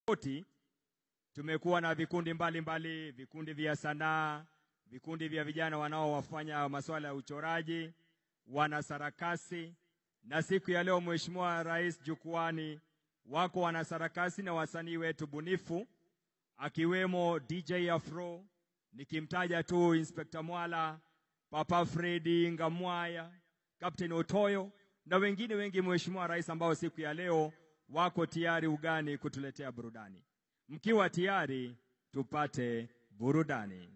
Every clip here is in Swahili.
tofauti. Tumekuwa na vikundi mbalimbali mbali, vikundi vya sanaa, vikundi vya vijana wanaowafanya masuala ya uchoraji, wana sarakasi, na siku ya leo Mheshimiwa Rais jukwani wako wana sarakasi na wasanii wetu bunifu akiwemo DJ Afro, nikimtaja tu Inspector Mwala, Papa Fredi Ngamwaya, Captain Otoyo na wengine wengi, Mheshimiwa Rais, ambao siku ya leo wako tayari ugani kutuletea burudani. Mkiwa tayari, tupate burudani.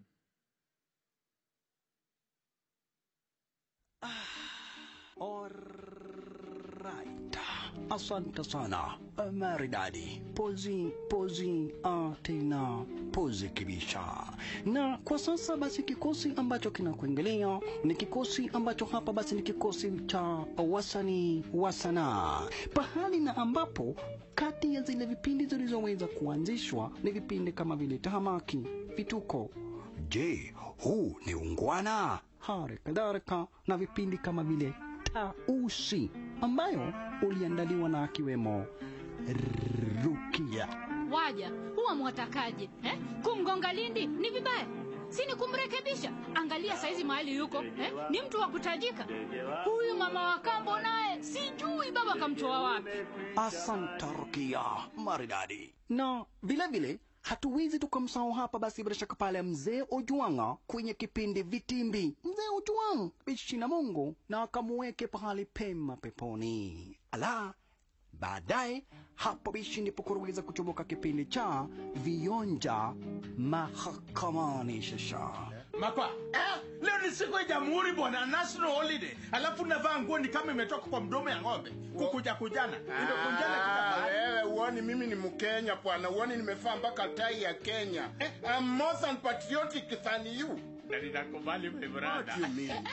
Alright. Asante sana maridadi, pozi pozi ah, tena pozi kibisha. Na kwa sasa basi kikosi ambacho kinakuingilia ni kikosi ambacho hapa basi ni kikosi cha wasanii wa sanaa, pahali na ambapo kati ya zile vipindi zilizoweza kuanzishwa ni vipindi kama vile tahamaki, vituko. Je, huu ni ungwana? Hali kadhalika na vipindi kama vile tausi ambayo uliandaliwa na akiwemo Rukia. Waja huwa mwatakaje eh? Kumgonga Lindi ni vibaya, si ni kumrekebisha? Angalia saizi mahali yuko eh? Ni mtu wa kutajika huyu. Mama wa kambo naye sijui baba kamtoa wapi. Asante Rukia, maridadi. Na vile vile hatuwezi tukamsahau hapa basi bila shaka pale mzee Ojwanga kwenye kipindi Vitimbi. Mzee Ojwang bishi na Mungu na akamuweke pahali pema peponi. Ala, baadaye hapo bishi ndipo kuruweza kuchomoka kipindi cha Vionja Mahakamani. Shasha Makwa, eh, leo ni siku ya jamhuri bwana, national holiday. Alafu navaa nguo ni kama imetoka kwa mdomo ya ng'ombe. Kukuja kujana. Imekunjana Ah, kila wewe uoni mimi ni Mkenya bwana, uoni nimevaa mpaka tai ya Kenya. I'm more than patriotic than you. Na ninakubali my What brother. you mean?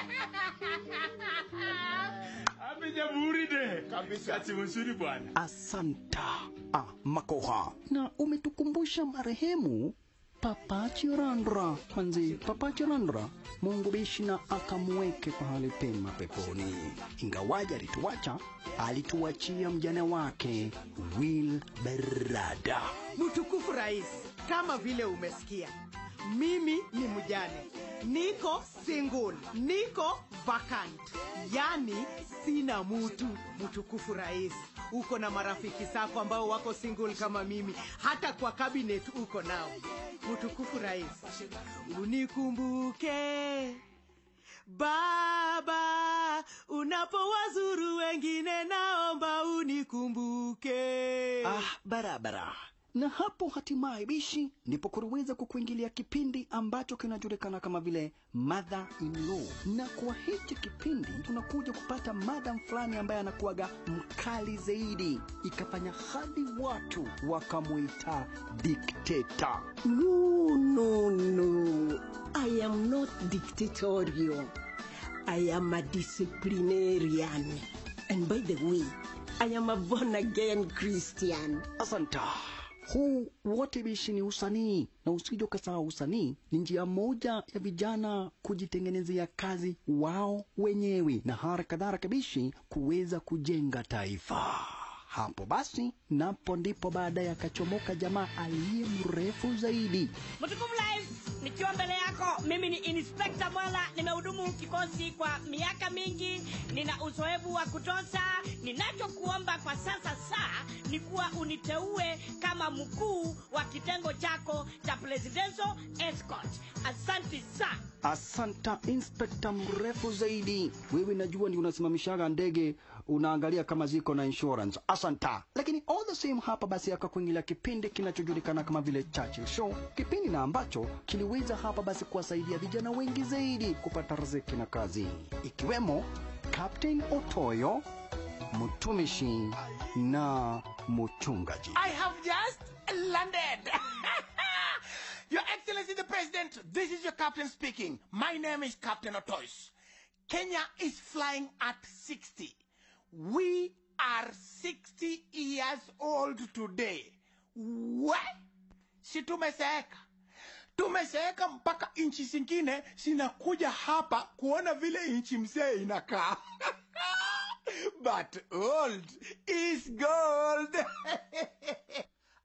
Happy jamhuri day. Kabisa. Kati mzuri bwana. Asanta ah, Makoha, na umetukumbusha marehemu Papa Chirandra manzi, Papa Chirandra Mungu bishi na akamweke pahali pema peponi. Ingawaja alituacha, alituachia mjane wake Will Berada. Mtukufu Rais, kama vile umesikia, mimi ni mjane, niko single, niko vacant, yani sina mutu. Mtukufu Rais, uko na marafiki zako ambao wako single kama mimi, hata kwa cabinet uko nao. Mtukufu Rais, unikumbuke Baba, unapowazuru wengine, naomba unikumbuke. Ah, barabara. Na hapo hatimaye bishi ndipo kuliweza kukuingilia kipindi ambacho kinajulikana kama vile mother in law, na kwa hichi kipindi tunakuja kupata madam fulani ambaye anakuwaga mkali zaidi, ikafanya hadi watu wakamwita dikteta. No, no, no. I am not dictatorial. I am a disciplinarian. And by the way, I am a born again Christian. Asanta. Huu wote bishi ni usanii, na usije ukasahau usanii ni njia moja ya vijana kujitengenezea kazi wao wenyewe, na hara kadhalika bishi kuweza kujenga taifa. Hapo basi, napo ndipo baadaye akachomoka jamaa aliye mrefu zaidi. Mtukufu Rais, nikiwa mbele yako, mimi ni Inspekta Mwala, nimehudumu kikosi kwa miaka mingi, nina uzoefu wa kutosha. Ninachokuomba kwa sasa saa ni kuwa uniteue kama mkuu wa kitengo chako cha presidential escort. Asante sana. Asanta inspekta mrefu zaidi. Wewe najua ni unasimamishaga ndege unaangalia kama ziko na insurance. Asanta. Lakini all the same hapa basi akakuingilia kipindi kinachojulikana kama vile Churchill Show, kipindi na ambacho kiliweza hapa basi kuwasaidia vijana wengi zaidi kupata riziki na kazi, ikiwemo Captain Otoyo, mtumishi na mchungaji. I have just landed. your Excellency the President, this is your captain speaking. My name is Captain Otois. Kenya is flying at 60. We are 60 years old today. What? Si tumezeeka. Tumezeeka mpaka nchi zingine zinakuja hapa kuona vile nchi mzee inakaa. But old is gold.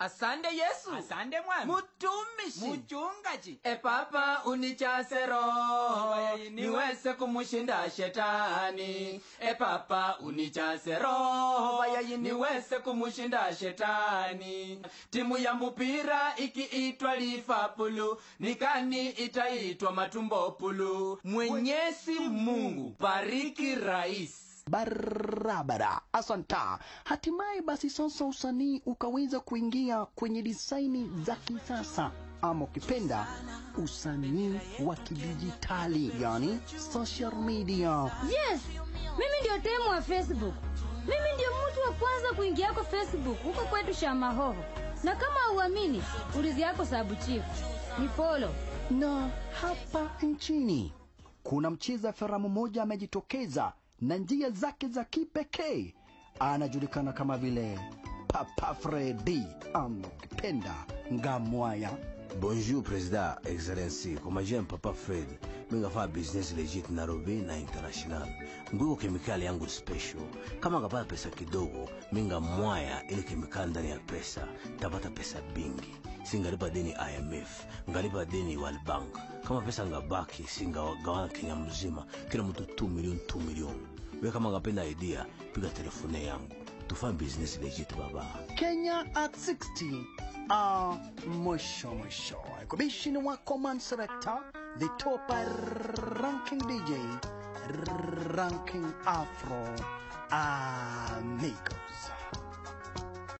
asante yesu asante mwami mutumishi muchungaji e papa unichase roho niweze kumushinda shetani e papa unichase roho niweze kumushinda shetani timu ya mupira ikiitwa lifapulu nikani itaitwa matumbopulu mwenyezi mungu bariki rais barabara asanta hatimaye basi sasa usanii ukaweza kuingia kwenye disaini za kisasa ama ukipenda usanii wa kidijitali yani social media yes mimi ndio temu wa facebook mimi ndio mtu wa kwanza kuingia kwa facebook huko kwetu shamahoho na kama hauamini ulizi yako sabu chief ni folo na hapa nchini kuna mcheza filamu mmoja amejitokeza na njia zake za kipekee anajulikana kama vile papa fredi ama ukipenda ngamwaya Bonjour Président, Excellency. Kwa majina ni Papa Fred. Mimi nafanya business legit Nairobi na international. Nguko kemikali yangu special. Kama ngapata pesa kidogo, mimi ngamwaya ile kemikali ndani ya pesa, tapata pesa bingi. Singalipa deni IMF, ngalipa deni World Bank. Kama pesa ngabaki, singagawana Kenya mzima, kila mtu 2 milioni 2 milioni. Wewe kama ngapenda idea, piga telefone yangu. Tufanye business legit baba. kenya at 60 ah, mwisho mwisho kubishini wako man selector the top ranking dj ranking afro amigos